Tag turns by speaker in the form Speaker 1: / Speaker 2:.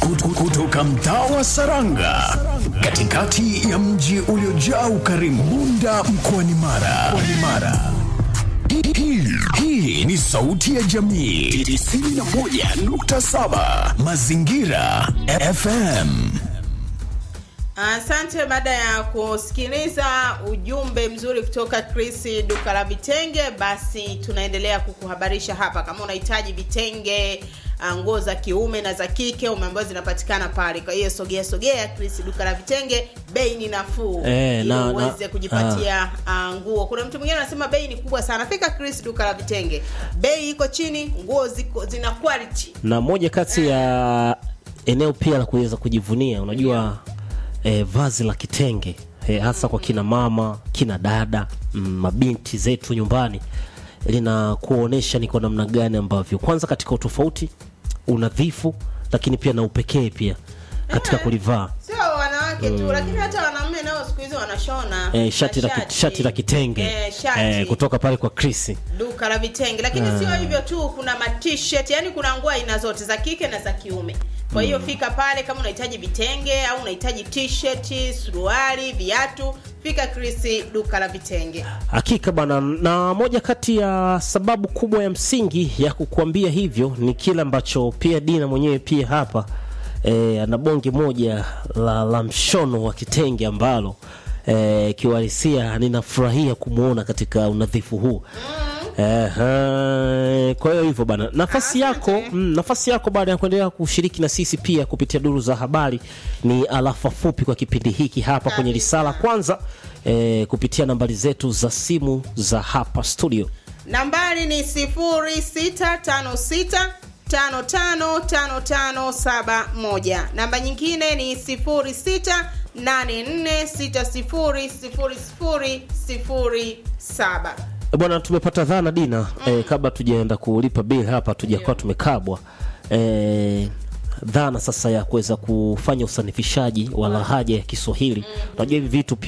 Speaker 1: Kut- kutoka mtaa wa Saranga katikati ya mji uliojaa ukarimu Bunda mkoani Mara. Mkoani Mara. Hii- hii- Hii ni sauti ya jamii 91.7 Mazingira FM.
Speaker 2: Asante. Baada ya kusikiliza ujumbe mzuri kutoka Chris duka la vitenge, basi tunaendelea kukuhabarisha hapa. Kama unahitaji vitenge, ah, nguo za kiume na za kike umeambiwa zinapatikana pale. Kwa hiyo sogea sogea Chris duka la vitenge, bei ni nafuu
Speaker 3: Eh,
Speaker 2: ili
Speaker 3: na- na-
Speaker 2: uweze kujipatia ah, nguo. Kuna mtu mwingine anasema bei ni kubwa sana. Fika Chris duka la vitenge, bei iko chini, nguo ziko zina quality.
Speaker 3: na moja kati ya eneo pia la kuweza kujivunia unajua eh, vazi la kitenge eh, hasa kwa kina mama kina dada mm, mabinti zetu nyumbani linakuonyesha ni kwa namna gani ambavyo kwanza katika utofauti unadhifu lakini pia na upekee pia katika kulivaa
Speaker 2: sio wanawake tu lakini hata wanaume nao siku hizi wanashona
Speaker 3: eh, shati, la, ki-
Speaker 2: mashati.
Speaker 3: shati la kitenge
Speaker 2: eh, shati.
Speaker 3: eh, kutoka pale kwa Chris
Speaker 2: duka la vitenge lakini sio hivyo tu kuna matshirt yani kuna nguo aina zote za kike na za kiume kwa hiyo fika pale kama unahitaji vitenge au unahitaji t-shirt suruali viatu fika Chris duka la vitenge
Speaker 3: Hakika bwana, na moja kati ya sababu kubwa ya msingi ya kukuambia hivyo ni kile ambacho pia Dina mwenyewe pia hapa e, ana bonge moja la, la mshono wa kitenge ambalo e, kiuhalisia ninafurahia kumwona katika unadhifu huu Ehe, kwa hiyo hivyo bana, nafasi yako mm, nafasi yako baada ya kuendelea kushiriki na sisi pia kupitia duru za habari ni alafa fupi kwa kipindi hiki hapa kwenye risala kwanza eh, kupitia nambari zetu za simu za hapa studio.
Speaker 2: nambari ni 0656 555571 namba nyingine ni 0684600007
Speaker 3: E, Bwana, tumepata dhana Dina eh, kabla tujaenda kulipa bill hapa tujakuwa tumekabwa eh, dhana sasa ya kuweza kufanya usanifishaji wa lahaja ya Kiswahili. Unajua hivi vitu pia